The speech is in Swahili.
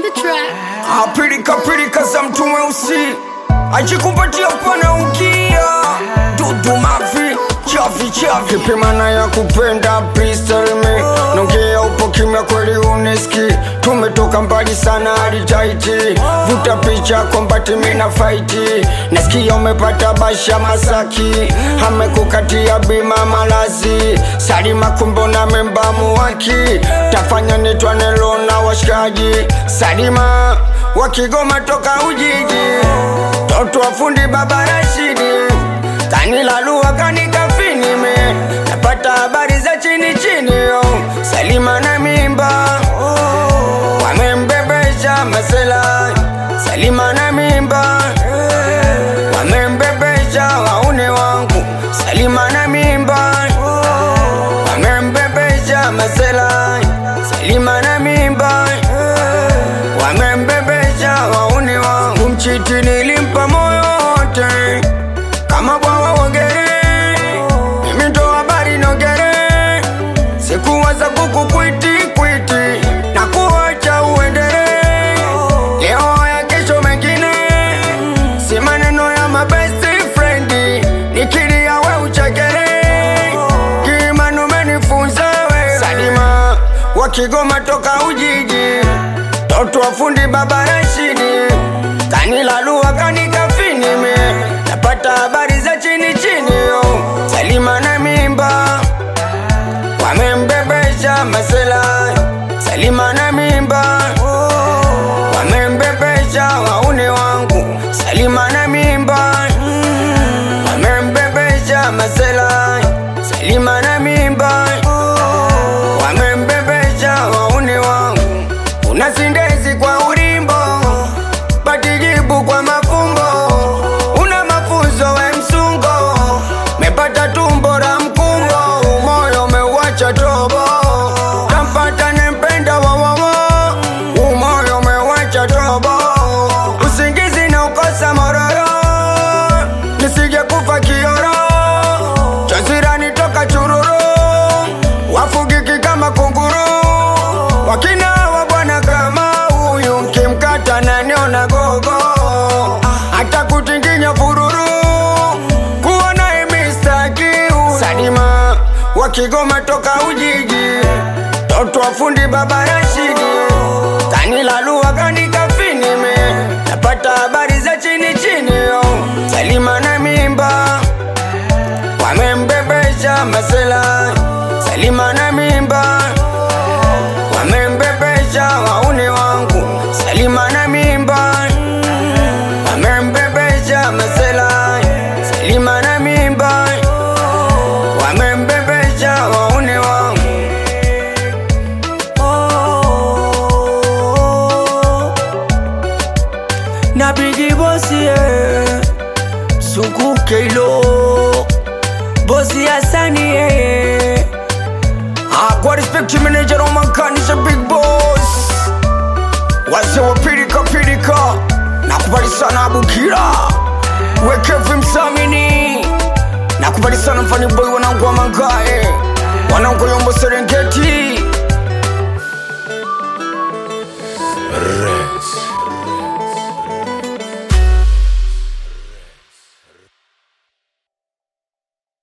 the track. apilika pilika za mtu mweusi ajikupatia pana ukia dudu mavi chavi chavi kipimana ya kupenda pristelme nongea upo kimya kweli uneski tumetoka mbali sana hadi taiti vuta picha kombati mina faiti nasikia umepata basha masaki amekukatia bima malazi salima kumbo na memba muwaki tafanya nitwanelo na washikaji salima wakigoma toka ujiji toto wafundi baba Rashidi kanilalua kanikafinime napata habari za chini chini yo Salima na mimba wamembebesha masela Salima na mimba wamembebesha waune wangu Salima na mimba wamembebesha masela Salima na mimba wamembebesha wauni wangu mchiti nilimpa moyo wote kama bwawa wogere mimi ndo habari nogere sikuwaza kuku kwiti kwiti na kuacha uendere leo ya kesho mengine si maneno ya mabesti frendi nikilia we uchekere kimanu menifunza we salima wakigoma toka ujiji toto wafundi baba Rashidi kanilalua kanikafinime napata habari za chini chini yo Salima na mimba wamembebesha masela Salima na mimba wamembebesha waune wangu Salima na mimba wamembebesha masela Salima na mimba wamembebesha waune wangu una sindezi kwa urimbo batijibu kwa mafumbo una mafunzo we msungo mepata tumbo la mkungo umoyo umeuacha tobo kampata nempenda wawawo umoyo umeuacha tobo usingizi na ukosa mororo nisije kufa kioro chazirani toka chururu wafugiki kama kunguru wakina wa bwana kama huyu mkimkata naniona gogo hata kutinginya fururu kuona imistakiu sadima wakigoma toka ujiji toto wafundi baba Rashidi kanilalua kanikafinime napata habari za chini chini yo Salima na mimba wamembebesha masela Salima na mimba wamembebesha waune wangu Salima na mimba wamembebesha masela Salima na mimba wamembebesha waune wangu na bigi bosi eh. suku keilo bosi asani eh. Ah, kwa respect to manager Roman Khan is a big boss wase wa pirika pirika nakubali sana Abukira wekevi msamini nakubali sana mfani boy wanangu wa mangae wanangu yombo Serengeti